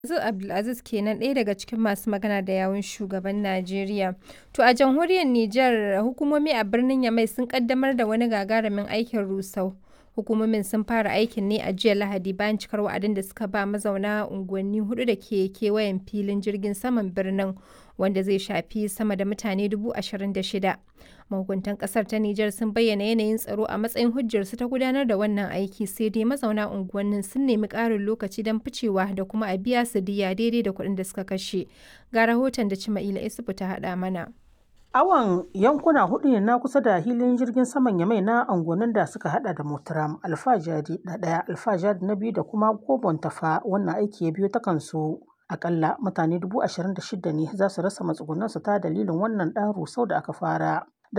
Abdulaziz Abdulaziz kenan ɗaya daga cikin masu magana da yawun shugaban Najeriya. To a jamhuriyar Nijar hukumomi a birnin Yamai sun kaddamar da wani gagarumin aikin rusau. Hukumomin sun fara aikin ne a jiya Lahadi bayan cikar wa'adin da suka ba mazauna unguwanni hudu da ke kewayen filin jirgin saman birnin wanda zai shafi sama da mutane dubu ashirin da shida. Mahukuntan kasar ta Nijar sun bayyana yanayin tsaro a matsayin hujjarsu ta gudanar da wannan aiki sai dai mazauna unguwannin sun nemi ƙarin lokaci don ficewa da kuma a biya su diya daidai da kuɗin da suka kashe. Ga rahoton da Cima'ila Isufu ta haɗa mana. Awon yankuna hudu ne na kusa da hilin jirgin saman Yamai na angonin da suka hada da Motaram, Alfajari na ɗaya, Alfajari na biyu da kuma Gobon Tafa wannan aiki ya biyo ta kansu. Akalla mutane dubu ashirin da shida ne za su rasa matsugunansu ta dalilin wannan ɗan rusau da aka fara.